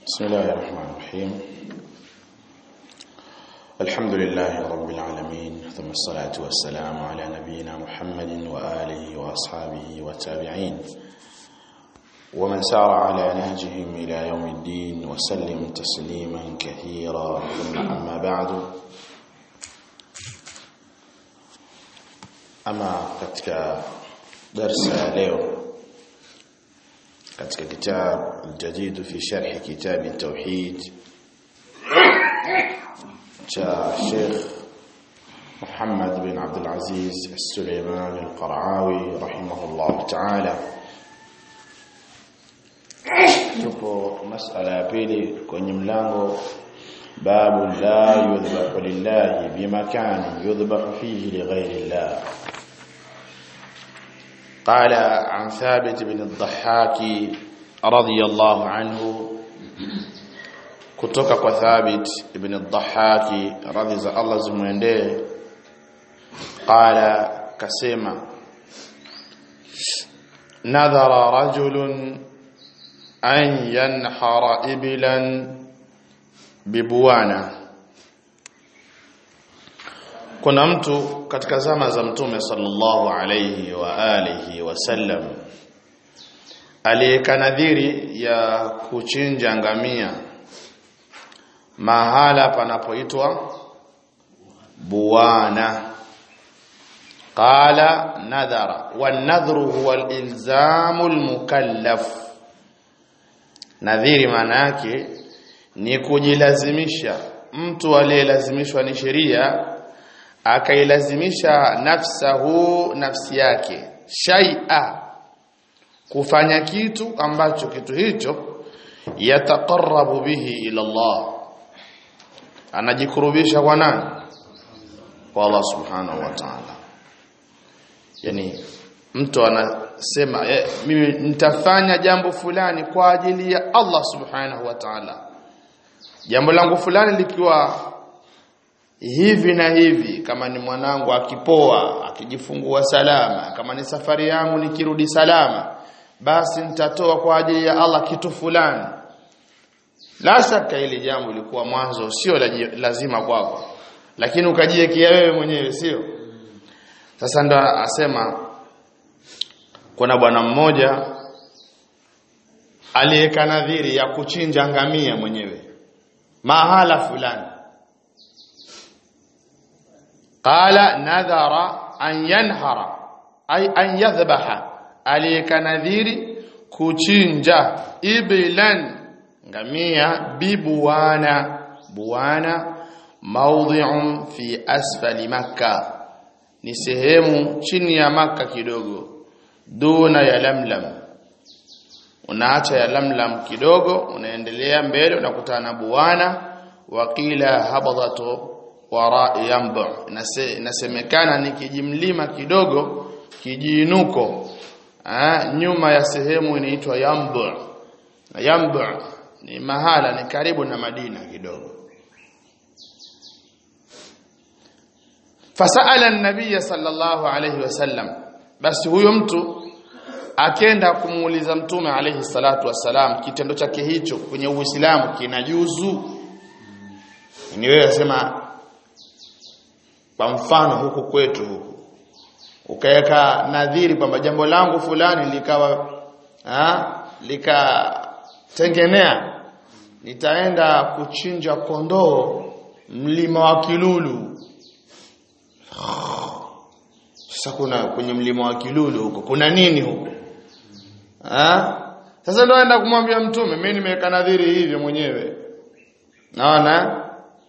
بسم الله الرحمن الرحيم الحمد لله رب العالمين ثم الصلاة والسلام على نبينا محمد وآله وأصحابه والتابعين ومن سار على نهجهم إلى يوم الدين وسلم تسليما كثيرا ثم أما بعد أما katika darsa ya leo katika kitab الجديد في شرح كتاب التوحيد cha Sheikh Muhammad bin Abdul Aziz Al-Sulaiman Al-Qaraawi rahimahullah ta'ala tupo masala ya pili kwenye mlango babu la yudhbahu lillahi bimakan yudhbahu fihi lighayri Allah قال عن ثابت بن الضحاك رضي الله عنه kutoka kwa Thabit ibn al-Dhahhaki radhi za Allah zimwendee qala kasema nadhara rajulun an yanhara iblan bibuwana kuna mtu katika zama za mtume sallallahu alayhi wa alihi wasallam aliyekanadhiri ya kuchinja ngamia mahala panapoitwa buwana qala nadhara wanadhru huwa alilzamu almukallaf nadhiri maana yake ni kujilazimisha mtu aliyelazimishwa ni sheria akailazimisha nafsahu nafsi yake shay'a kufanya kitu ambacho kitu hicho yataqarrabu bihi ila Allah anajikurubisha kwa nani kwa Allah subhanahu wa ta'ala yani mtu anasema eh, mimi nitafanya jambo fulani kwa ajili ya Allah subhanahu wa ta'ala jambo langu fulani likiwa hivi na hivi kama ni mwanangu akipoa akijifungua salama kama ni safari yangu nikirudi salama basi nitatoa kwa ajili ya Allah kitu fulani la shaka ile jambo lilikuwa mwanzo sio lazima kwako lakini ukajiwekea wewe mwenyewe sio sasa ndo asema kuna bwana mmoja aliyeka nadhiri ya kuchinja ngamia mwenyewe mahala fulani qala nadhara an yanhara ay an yadhbaha aliyeka nadhiri kuchinja iblan ngamia bibuwana buwana mawdhi'un fi asfali makka ni sehemu chini ya makka kidogo duna ya lamlam unaacha ya lamlam kidogo unaendelea mbele unakutana na buwana waqila habadatu wara yambu inasemekana ni kijimlima kidogo kijiinuko nyuma ya sehemu inaitwa yambu yambu ni mahala ni karibu na Madina kidogo fasala an-nabiy sallallahu alayhi wasallam basi huyo mtu akenda kumuuliza mtume alayhi salatu wasalam kitendo chake hicho kwenye uislamu kinajuzu ni wewe sema kwa mfano huku kwetu huku ukaweka nadhiri kwamba jambo langu fulani likawa ha, likatengenea nitaenda kuchinja kondoo mlima wa Kilulu sasa kuna kwenye mlima wa Kilulu huko kuna nini huko ha? sasa ndio aenda kumwambia mtume mimi nimeweka nadhiri hivyo mwenyewe naona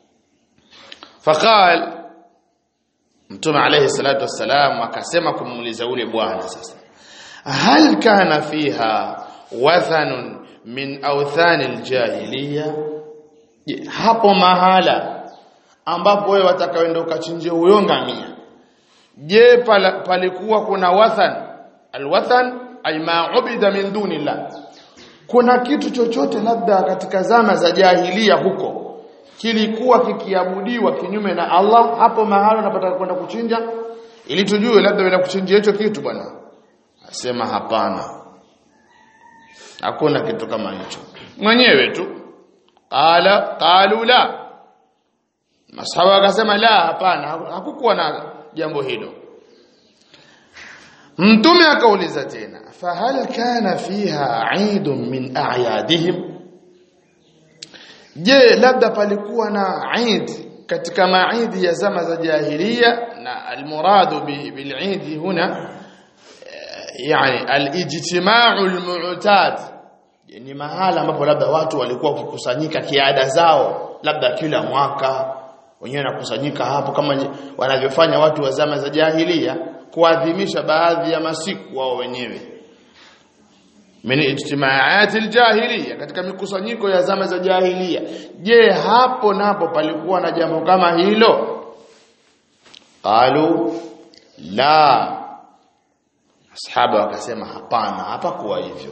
faqal mtume alayhi salatu wassalam akasema kumuuliza ule bwana sasa hal kana fiha wathanun min awthani aljahiliya hapo mahala ambapo wewe watakaoenda ukachinje huyo ngamia je palikuwa kuna wathan alwathan ay ma ubida min dunillah kuna kitu chochote labda katika zama za jahilia huko kilikuwa kikiabudiwa kinyume na Allah hapo mahali unapata kwenda kuchinja ili tujue labda unaenda kuchinja hicho kitu bwana asema hapana hakuna kitu kama hicho mwenyewe tu qala qalu la masahaba akasema la hapana hakukuwa na jambo hilo mtume akauliza tena fahal kana fiha eidun min a'yadihim je labda palikuwa na eid katika maidi ya zama za jahiliya na almuradu bil'id huna yani alijtima'u almu'tad ni mahala ambapo labda watu walikuwa wakikusanyika kiada zao labda kila mwaka wenyewe nakusanyika hapo kama wanavyofanya watu wa zama za jahiliya kuadhimisha baadhi ya masiku wao wenyewe min ijtimaat aljahiliya katika mikusanyiko ya zama za jahiliya je hapo napo palikuwa na jambo kama hilo qalu la ashabu wakasema hapana hapakuwa hivyo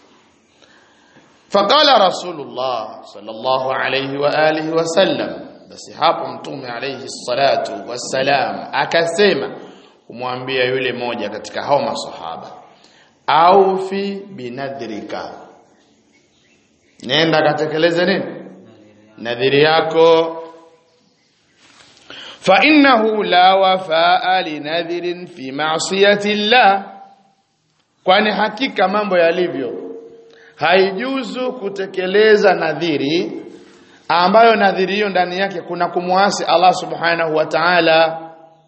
faqala rasulullah sallallahu alayhi wa alihi wasallam basi hapo mtume alayhi salatu wassalam akasema kumwambia yule moja katika hao masahaba au fi binadhrika nenda katekeleze nini nadhiri yako fa innahu la wafaa linadhirin fi ma'siyati llah kwani hakika mambo yalivyo haijuzu kutekeleza nadhiri ambayo nadhiri hiyo ndani yake kuna kumwasi Allah subhanahu wa ta'ala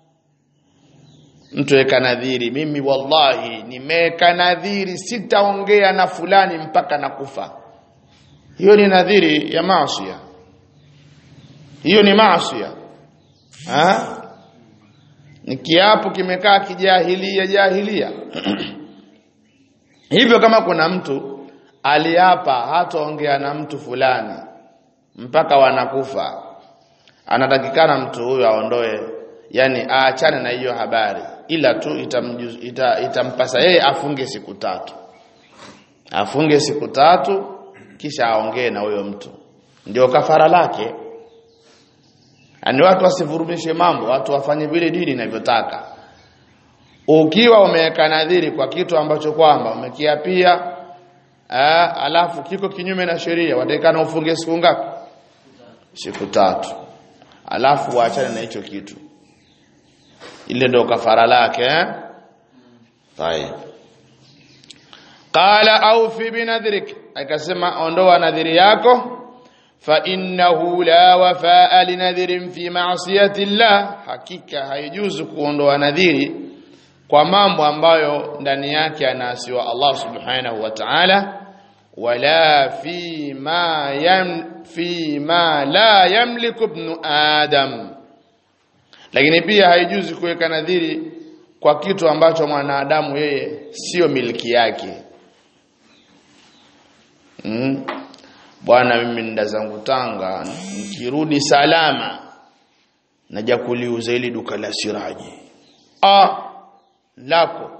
mtu weka nadhiri mimi wallahi nimeweka nadhiri sitaongea na fulani mpaka nakufa hiyo ni nadhiri ya maasi hiyo ni maasi ha ni kiapo kimekaa kijahilia jahilia hivyo kama kuna mtu aliapa hataongea na mtu fulani mpaka wanakufa anatakikana mtu huyo aondoe yani aachane na hiyo habari ila tu itamjuz, ita, itampasa yeye afunge siku tatu afunge siku tatu kisha aongee na huyo mtu ndio kafara lake ani watu wasivurumishe mambo watu wafanye vile dini inavyotaka ukiwa umeweka nadhiri kwa kitu ambacho kwamba umekiapia alafu kiko kinyume na sheria watakana ufunge siku ngapi siku tatu alafu waachane na hicho kitu ile ndio kafara lake eh tayeb qala awfi binadhrik akasema ondoa nadhiri yako fa innahu la wafaa linadhirin fi ma'siyati llah hakika haijuzu kuondoa nadhiri kwa mambo ambayo ndani yake anaasiwa Allah subhanahu wa ta'ala wala fi ma yam fi ma la yamliku ibn adam lakini pia haijuzi kuweka nadhiri kwa kitu ambacho mwanadamu yeye sio miliki yake mm. bwana mimi nda zangu Tanga nikirudi salama naja kuliuza ili duka la siraji ah lako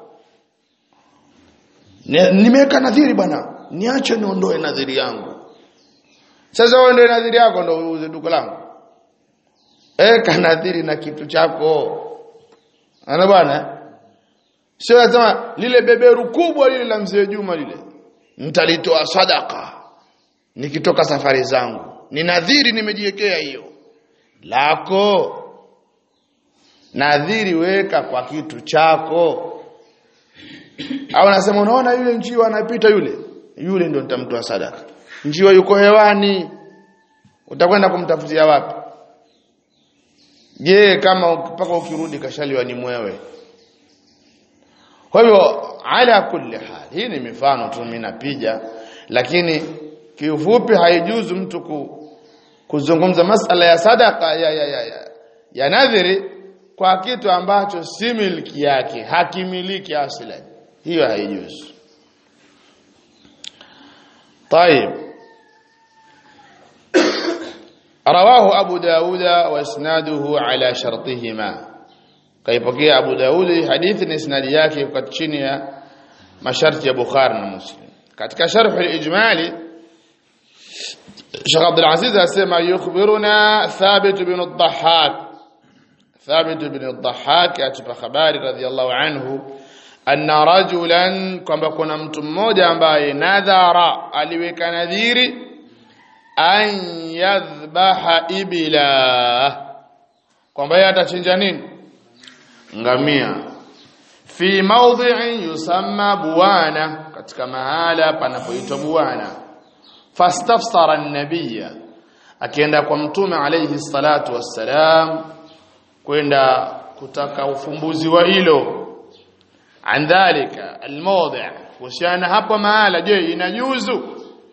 nimeweka nadhiri bwana niache niondoe nadhiri yangu sasa wewe ndio nadhiri yako ndio uuze duka langu eka nadhiri na kitu chako ana bwana sio lazima lile beberu kubwa lile la mzee Juma lile nitalitoa sadaka nikitoka safari zangu ni nadhiri nimejiwekea hiyo lako nadhiri weka kwa kitu chako au nasema unaona yule njiwa anapita yule yule ndio nitamtoa sadaka njiwa yuko hewani utakwenda kumtafutia wapi je kama mpaka ukirudi kashaliwa ni mwewe kwa hivyo ala kulli hal hii ni mifano tu mimi napiga lakini kiufupi haijuzu mtu ku, kuzungumza masala ya sadaka ya, ya, ya, ya, ya nadhiri kwa kitu ambacho si miliki yake hakimiliki aslan hiyo haijuzu طيب رواه أبو داود وإسناده على شرطهما كيبقي أبو داود حديث إسناد yake kwa chini ya masharti ya Bukhari na Muslim katika sharh al-ijmali Sheikh Abdul Aziz asema yukhbiruna Thabit bin al-Dhahhak Thabit bin al-Dhahhak atupa habari radhiyallahu anhu anna rajulan kwamba kuna mtu mmoja ambaye nadhara aliweka nadhiri an yadhbaha ibila kwamba yeye atachinja nini ngamia fi mawdhi'in yusamma buwana katika mahala panapoitwa buwana fastafsara an-nabiyya akienda kwa mtume alayhi salatu wassalam kwenda kutaka ufumbuzi wa hilo an dhalika almawdi' kuhusiana hapo mahala je inajuzu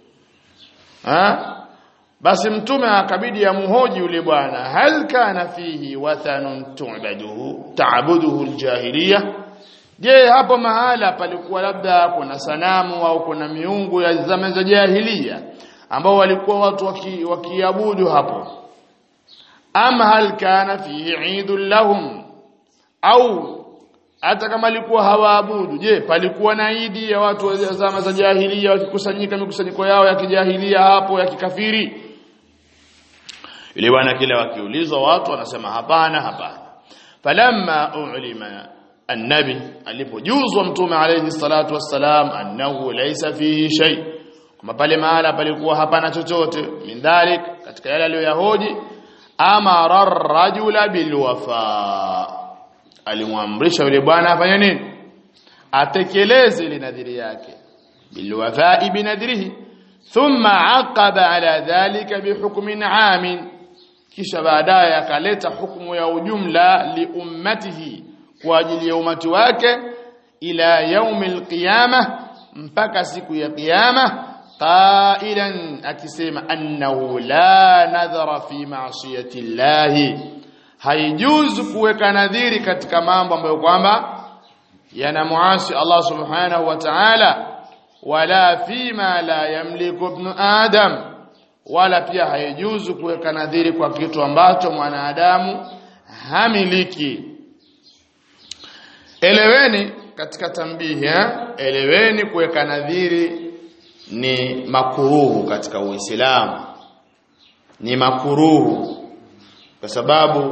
ha basi mtume akabidi amhoji yule bwana hal kana fihi wathanun tu'baduhu ta'buduhu aljahiliya je hapo mahala palikuwa labda kuna sanamu au kuna miungu ya zama za jahiliya ambao walikuwa watu wakiabudu waki hapo ama hal kana fihi eidun lahum au hata kama alikuwa hawaabudu je palikuwa na idi ya watu wa zama za jahiliya wakikusanyika mikusanyiko yao ya kijahilia hapo ya kikafiri ile bwana kile wakiulizwa watu wanasema hapana hapana falamma ulima annabi alipojuzwa mtume alayhi salatu wassalam annahu laysa fihi shay kama pale mahala palikuwa hapana chochote min dhalik katika yale aliyoyahoji amara ar-rajula bilwafa alimwamrisha yule bwana afanye nini atekeleze ile nadhiri yake bilwafa'i binadrihi thumma aqaba ala dhalika bihukmin 'amin kisha baadaye akaleta hukumu ya ujumla li ummatihi kwa ajili ya umati wake ila yaumil qiyamah mpaka siku ya kiyama qailan akisema annahu la nadhara fi ma'siyati llahi haijuzu kuweka nadhiri katika mambo ambayo kwamba yanamuasi Allah subhanahu wa ta'ala wala fima la yamliku ibn adam wala pia haijuzu kuweka nadhiri kwa kitu ambacho mwanadamu hamiliki eleweni katika tambihi eh? eleweni kuweka nadhiri ni makuruhu katika Uislamu ni makuruhu kwa sababu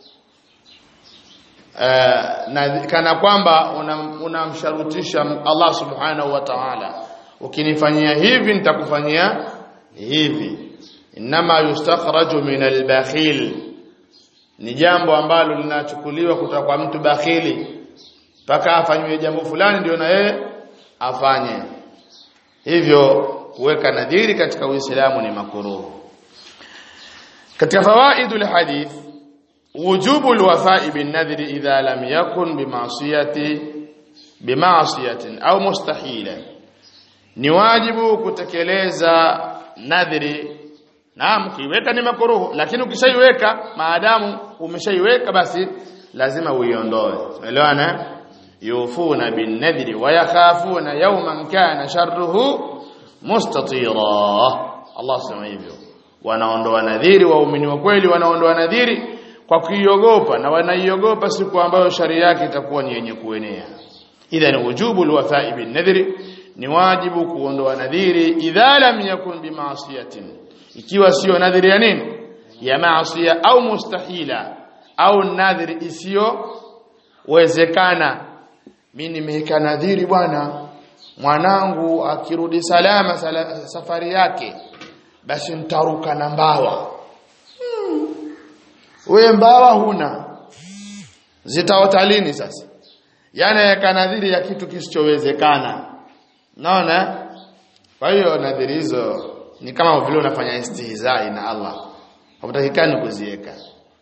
uh, na, kana kwamba unamsharutisha una Allah subhanahu wa ta'ala ukinifanyia hivi nitakufanyia hivi inma yustakhraju min al-bakhil ni jambo ambalo linachukuliwa kutoka kwa mtu bakhili mpaka afanywe jambo fulani ndio na yeye afanye hivyo kuweka nadhiri katika Uislamu ni makuruhu katika fawaidul hadith wujubu alwafa'i bin nadhri idha lam yakun bima'siyati bima'siyatin au mustahila ni wajibu kutekeleza nadhiri naam kiweka ni makuruhu lakini ukishaiweka maadamu umeshaiweka basi lazima uiondoe umeelewana yufuna bin nadhri wa yakhafuna yawman kana sharruhu mustatira Allah sema hivyo wanaondoa nadhiri waumini wa kweli wanaondoa nadhiri kwa kuiogopa na wanaiogopa siku ambayo shari yake itakuwa ni yenye kuenea idha ni wujubu alwafa'i bin nadhri ni wajibu kuondoa nadhiri idha lam yakun bimaasiyatin ikiwa sio nadhiri ya nini ya maasiya au mustahila au nadhiri isiyo wezekana mimi nimeweka nadhiri bwana mwanangu akirudi salama sala, safari yake basi nitaruka na mbawa hmm. wewe mbawa huna zitaota lini sasa yani yaka nadhiri ya kitu kisichowezekana naona kwa hiyo nadhiri hizo ni kama vile unafanya istihzai na Allah hakutakikani kuziweka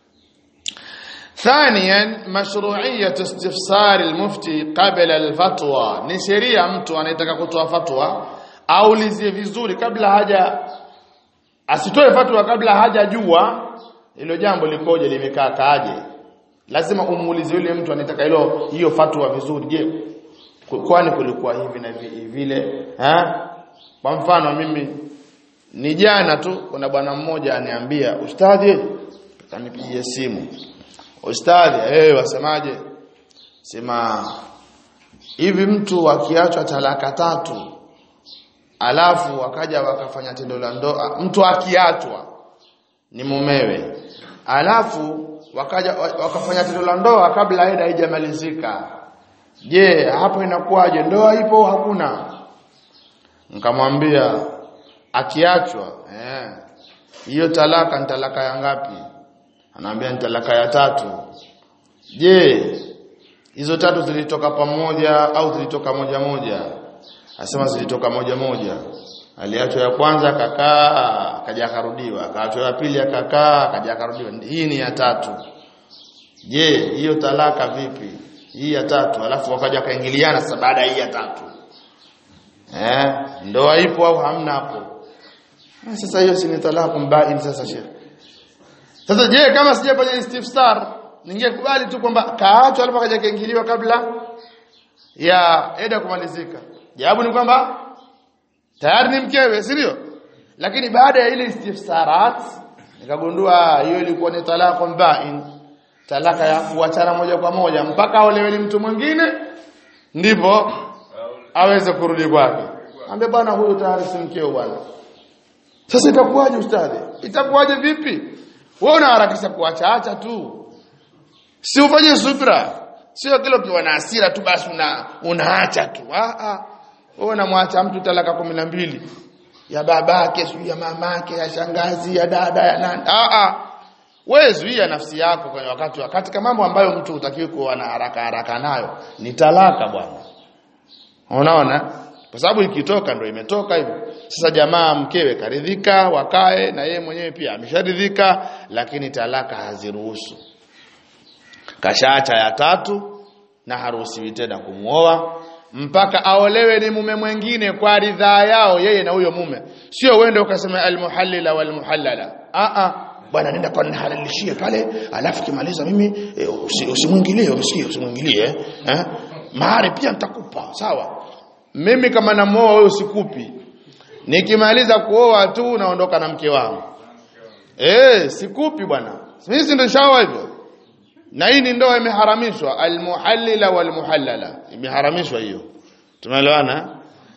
ثانيا مشروعيه استفسار المفتي قبل الفتوى ni sheria mtu anayetaka kutoa fatwa aulizie vizuri kabla haja asitoe fatwa kabla hajajua hilo jambo likoje limekaa kaaje lazima umuulize yule mtu anataka hilo hiyo fatwa vizuri je kwani kulikuwa hivi na vile ha kwa mfano mimi ni jana tu kuna bwana mmoja aniambia ustadhi kanipigia simu ustadhi eh wasemaje sema hivi mtu akiachwa talaka tatu alafu wakaja wakafanya tendo la ndoa mtu akiachwa ni mumewe alafu wakaja wakafanya tendo la ndoa kabla eda haijamalizika je hapo inakuwaje ndoa ipo hakuna nikamwambia akiachwa eh hiyo talaka ni talaka ya ngapi anaambia ni talaka ya tatu je hizo tatu zilitoka pamoja au zilitoka moja moja asema zilitoka moja moja aliachwa ya kwanza akakaa akaja akarudiwa akaachwa ya pili akakaa akaja akarudiwa hii ni ya tatu je hiyo talaka vipi hii ya tatu alafu wakaja akaingiliana sasa baada ya hii ya tatu eh ndoa ipo au hamna hapo sasa hiyo si ni talaka mbain sasa sheikh sasa je kama sijafanya istifsar ningekubali tu kwamba kaachwa alafu akaja kaingiliwa kabla ya eda kumalizika jawabu ni kwamba tayari ni mkewe si ndio lakini baada ya ile istifsarat nikagundua hiyo ilikuwa ni talaka mbain talaka ya kuachana moja kwa moja mpaka aolewe ni mtu mwingine ndipo aweze kurudi kwake ambe bwana huyu tayari si mkeo bwana sasa itakuwaje ustadhi itakuwaje vipi wewe unaharakisha kuacha acha tu si ufanye subra sio kile ukiwa na hasira tu basi una unaacha tu ah ah wewe unamwacha mtu talaka kumi na mbili ya babake sio ya mamake ya shangazi ya dada ya nani ah ah wewe zuia nafsi yako kwenye wakati wakati kama mambo ambayo mtu hutakiwi kuwa na haraka haraka nayo ni talaka bwana unaona kwa sababu ikitoka ndio imetoka hivyo sasa jamaa mkewe karidhika wakae na yeye mwenyewe pia amesharidhika lakini talaka haziruhusu kashaacha ya tatu na haruhusiwi tena kumuoa mpaka aolewe ni mume mwingine kwa ridhaa yao yeye na huyo mume sio uende ukasema almuhallila walmuhallala a a bwana nenda kwa nihalalishie pale alafu kimaliza mimi e, usimwingilie usi umesikia usimwingilie eh mahari pia nitakupa sawa mimi kama namuoa wewe usikupi nikimaliza kuoa tu naondoka na mke wangu eh sikupi bwana mimi si ndio shawa hivyo na hii ni ndoa imeharamishwa almuhallila walmuhallala imeharamishwa hiyo tumeelewana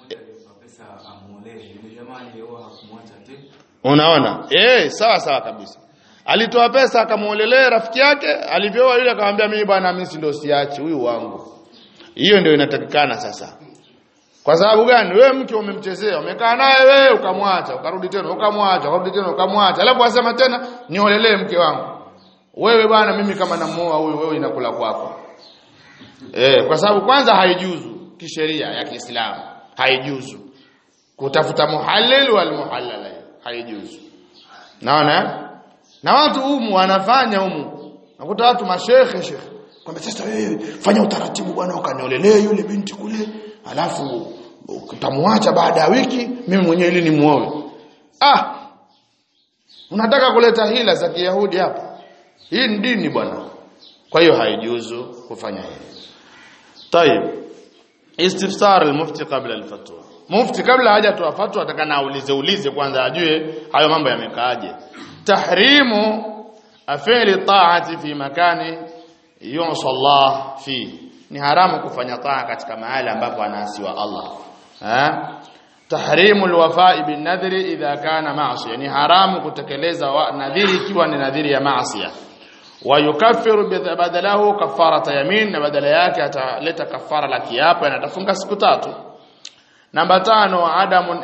unaona eh sawa sawa kabisa alitoa pesa akamuolelea rafiki yake alivyooa yule akamwambia mimi bwana mimi si ndio siachi huyu wangu hiyo ndio inatakikana sasa kwa sababu gani wewe mke umemchezea umekaa naye wewe ukamwacha ukarudi tena ukamwacha ukarudi tena ukamwacha alafu asema tena niolelee mke wangu wewe bwana mimi kama namuoa huyu wewe inakula kwako eh kwa sababu kwanza haijuzu kisheria ya Kiislamu haijuzu kutafuta muhallil wal muhallala haijuzu naona na watu humu wanafanya humu nakuta watu mashekhe shekhe kwamba sasa wewe fanya utaratibu bwana ukaniolelee yule binti kule alafu utamwacha baada ya wiki mimi mwenyewe ili nimuoe ah unataka kuleta hila za Kiyahudi hapa hii ni dini bwana kwa hiyo haijuzu kufanya hivyo طيب istifsar al-mufti qabla al-fatwa mufti kabla hajatoa fatwa atakana aulize ulize kwanza ajue hayo mambo yamekaaje tahrimu afili ta'ati fi makani yusa Allah fi ni haramu kufanya taa katika mahali ambapo anaasiwa Allah ha tahrimu alwafa'i bin nadhri idha kana ma'siya ni haramu kutekeleza nadhiri ikiwa ni nadhiri ya maasiya wa yukaffiru badalahu kafarata yamin na badala yake ataleta kafara la kiapo na atafunga siku tatu namba tano adamu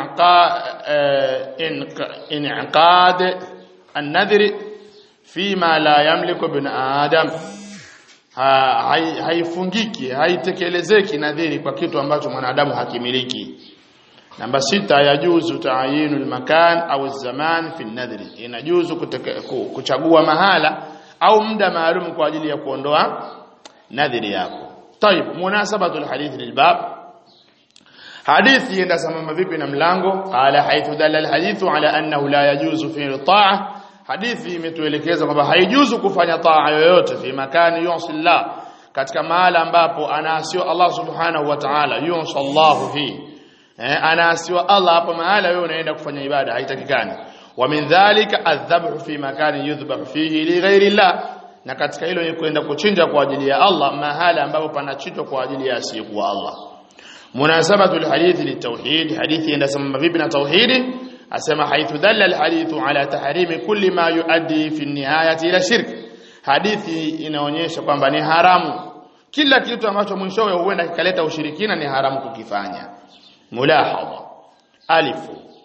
inqad an-nadhri fima la yamliku bin adam haifungiki haitekelezeki nadhiri kwa kitu ambacho mwanadamu hakimiliki namba sita yajuzu taayinu almakan au zaman fi nadhri inajuzu kuchagua mahala au muda maalum kwa ajili ya kuondoa nadhiri yako طيب munasabatu alhadith lilbab hadithi enda sambamba vipi na mlango qala haythu dalla alhadithu ala annahu la yajuzu fi ta'a hadithi imetuelekeza kwamba haijuzu kufanya taa yoyote fi makani yusillah katika mahala ambapo anaasiwa Allah subhanahu wa ta'ala yusallahu fi eh, anaasiwa Allah hapo mahala wewe unaenda kufanya ibada haitakikani wa min dhalika adhabhu fi makani yudhbah fihi li ghairi Allah na katika hilo ni kwenda kuchinja kwa ajili ya Allah mahala ambapo panachinjwa kwa ajili ya asiyekuwa Allah munasabatu alhadith litawhid hadithi enda sambamba vipi na tauhidi asema haithu dalla alhadithu ala tahrimi kulli ma yuaddi fi nihayati ila shirk hadithi inaonyesha kwamba ni haramu kila kitu ambacho mwishowe huenda kikaleta ushirikina ni haramu kukifanya mulahadha alifu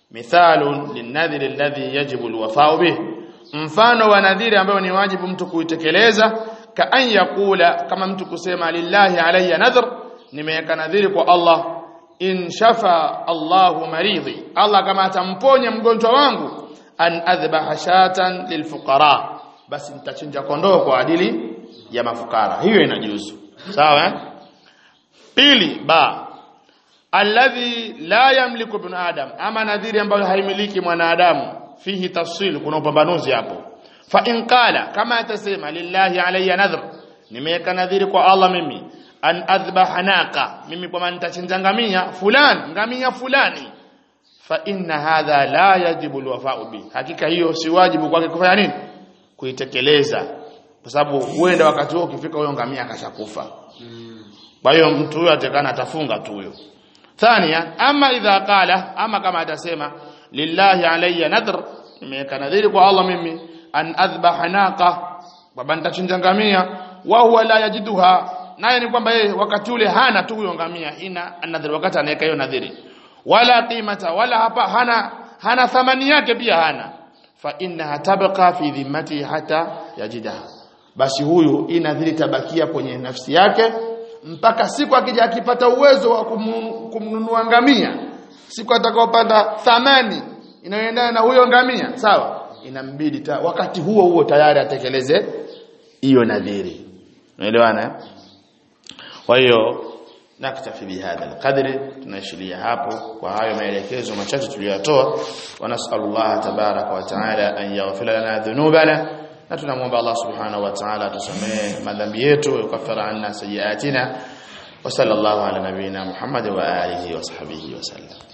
mithalun linadhiri alladhi yajibu alwafa'u bih mfano wa nadhiri ambayo ni wajibu mtu kuitekeleza ka an yakula kama mtu kusema lillahi alayya nadhr nimeweka nadhiri kwa Allah in shafa Allahu maridhi Allah kama atamponya mgonjwa wangu an adhbaha shatan lilfuqara basi nitachinja kondoo kwa ajili ya mafukara hiyo inajuzu sawa eh? pili ba alladhi la yamliku ibn adam ama nadhiri ambayo haimiliki mwanadamu fihi tafsil kuna upambanuzi hapo fa in qala kama atasema lillahi alayya nadhr nimeweka nadhiri kwa Allah mimi an adhbaha naqa mimi kwa nitachinja ngamia fulani ngamia fulani fa inna hadha la yajibu alwafa'u bi hakika hiyo si wajibu kwake kufanya nini kuitekeleza kwa sababu huenda wakati huo ukifika huyo ngamia akashakufa kwa hiyo mtu huyo atakana atafunga tu huyo thania ama idha qala ama kama atasema lillahi alayya nadhr nimeweka nadhiri kwa Allah mimi an adhbaha naqa kwamba nitachinja ngamia wa huwa la yajiduha naye ni kwamba yeye wakati ule hana tu huyo ngamia ina nadhiri wakati anaweka hiyo nadhiri wala qimata wala hapa hana hana thamani yake pia hana fa innaha tabqa fi dhimmati hata yajidaha basi huyu hii nadhiri tabakia kwenye nafsi yake mpaka siku akija akipata uwezo wa kumnunua ngamia siku atakayopata thamani inayoendana na huyo ngamia sawa inambidi ta, wakati huo huo tayari atekeleze hiyo nadhiri unaelewana kwa hiyo naktafi bihadha alqadri tunaishilia hapo kwa hayo maelekezo machache tuliyotoa wa nasallallahu tabaraka wa taala an yaghfira lana dhunubana na tunamwomba Allah subhanahu wa ta'ala atusamee madhambi yetu yukaffira anna sayiatina wa sallallahu ala nabiyyina Muhammad wa alihi wa sahbihi wa sallam